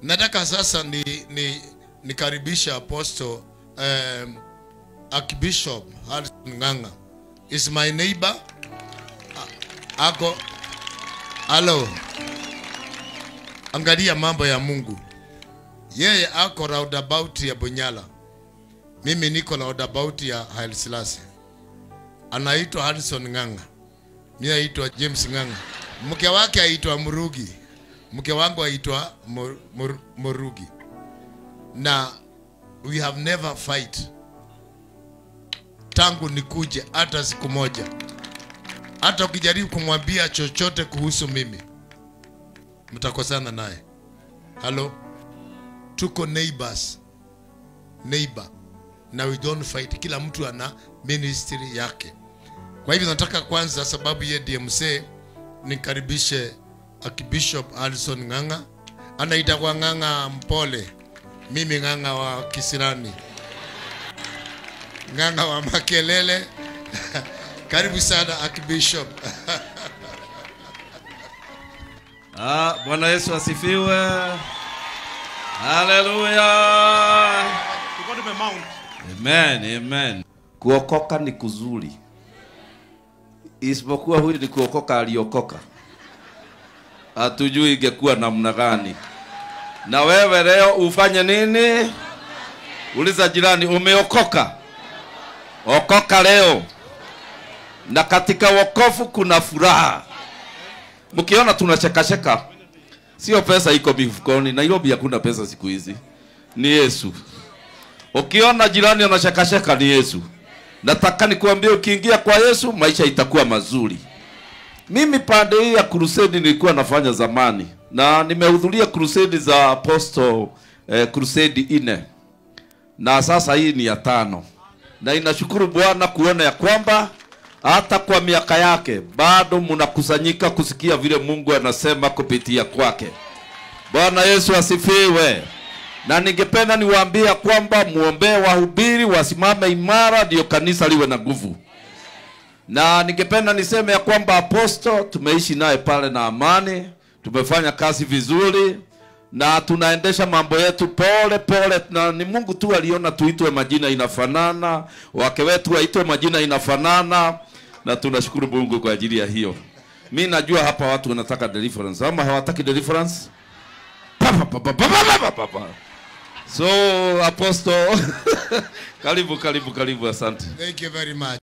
nataka sasa ni, ni nikaribisha apostle um, archbishop Harrison Ng'ang'a is my neighbor A- ako halo angalia mambo ya Mungu yeye ako roundabout ya Bunyala mimi niko roundabout ya Haile Selassie anaitwa Harrison Ng'ang'a mimi naitwa James Ng'ang'a mke wake aitwa Murugi mke wangu aitwa Mur- Mur- Murugi na we have never fight tangu nikuje hata siku moja hata ukijaribu kumwambia chochote kuhusu mimi mtakosana naye halo tuko neighbors neighbor na we don't fight kila mtu ana ministry yake kwa hivyo nataka kwanza sababu ye DMC nikaribishe Archbishop Alison Ng'ang'a anaita kwa Ng'ang'a mpole mimi Ng'ang'a wa Kisirani Ng'ang'a wa Makelele karibu sana Archbishop Ah, Bwana Yesu asifiwe. Haleluya. Tulikuwa tumemount. Amen, amen. Kuokoka ni kuzuri, isipokuwa huyu ni kuokoka aliokoka, hatujui ingekuwa namna gani. Na wewe leo ufanye nini? Uliza jirani, umeokoka? Okoka leo, na katika wokovu kuna furaha. Mkiona tunachekacheka, sio pesa iko mifukoni. Nairobi hakuna pesa siku hizi, ni Yesu. Ukiona jirani anashekasheka ni Yesu. Nataka nikuambie ukiingia kwa Yesu maisha itakuwa mazuri. Mimi pande hii ya crusade nilikuwa nafanya zamani na nimehudhuria crusade za apostle eh, crusade ine na sasa hii ni ya tano, na inashukuru Bwana kuona ya kwamba hata kwa miaka yake bado mnakusanyika kusikia vile Mungu anasema kupitia kwake. Bwana Yesu asifiwe. Na ningependa niwaambie kwamba muombee wahubiri wasimame imara, ndio kanisa liwe na nguvu. Na ningependa niseme ya kwamba aposto tumeishi naye pale na amani, tumefanya kazi vizuri na tunaendesha mambo yetu pole pole, na ni Mungu tu aliona tuitwe majina inafanana, wake wetu waitwe majina inafanana, na tunashukuru Mungu kwa ajili ya hiyo. Mi najua hapa watu wanataka deliverance, ama hawataki deliverance? Pa, pa, pa, pa, pa, pa, pa, pa, pa. So apostle, karibu karibu karibu, asante. thank you very much